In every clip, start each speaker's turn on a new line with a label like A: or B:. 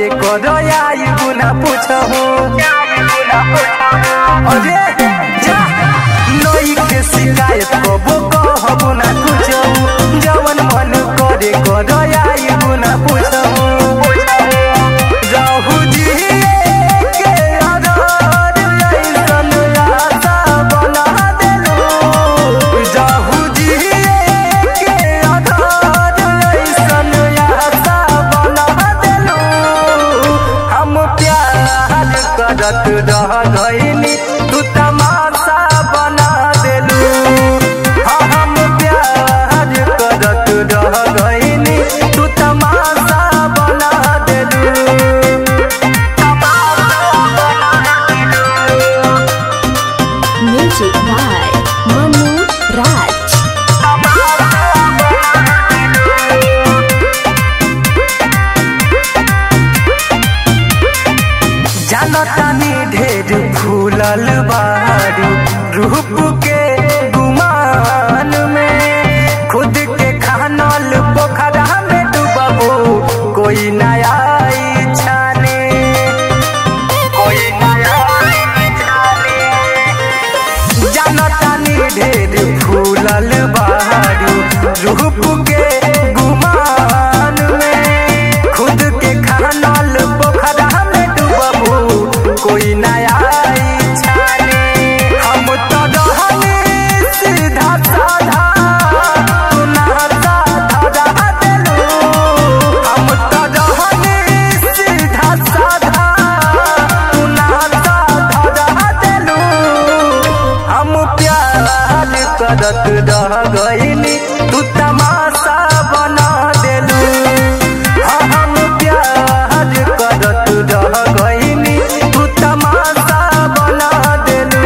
A: करे कर आई गुना पूछहु अरे जा नई के शिकायत कबो कहबो ना कुछहु जवन मन करे कर आई गुना पूछहु रहु जी के आधार ऐसन आशा बना देलु रहु जी के आधार ऐसन आशा बना देलु हम प्यार करत रह गइनी तू तमाशा बना देलू हाँ हम प्यार करत रह गइनी तू तमाशा बना देलू
B: Music by Manu Raj.
A: जानतानी ढेर फूलल बारू रूप के गुमान में खुद के खानल पोखरा में डूबबो कोई नया छाने कोई नया छाने जानतानी ढेर फूलल बारू रूप के गुमान में खुद के खानल पोखरा में डूबबू कोई नया छाने हम तो रहनी सीधा साधा तू नहता धरा देलू हम तो रहनी सीधा साधा तू नहता धरा देलू हम प्यार करत रह गइनी तू तमाशा बना देलू हाँ हम प्यार करत रह गइनी तू तमाशा बना देलू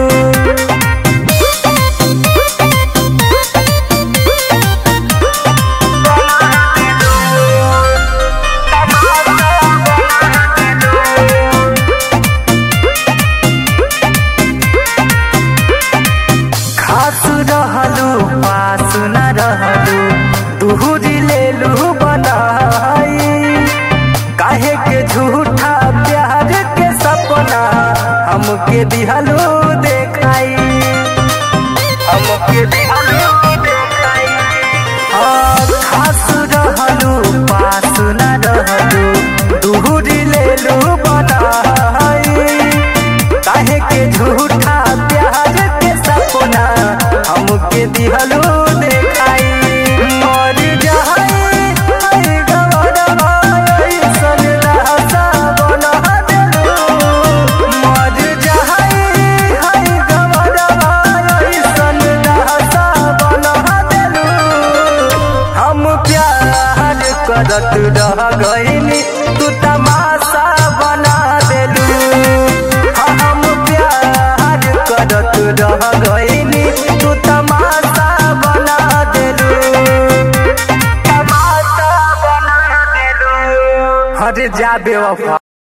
A: खास रहलू पास न रहलू दूरी लेलू बनाई काहे के झूठा प्यार के सपना हमके दिहलू देखाई हमके दिहलू देखाई हाँ, खास रहलू पास न रहलू दूरी लेलू बनाई काहे के झूठा प्यार के सपना हमके दिहलू देखाई मर जाई आई गवरवा ऐसन रहसा बना देलू मर जाई आई गवरवा ऐसन रहसा बना देलू हम प्यार करत रह गइनी तू तमाशा बना देलू हाँ, हम प्यार करत रह गइनी तू तमाशा बना देलू तमाशा बना देलू अरे जा बेवफा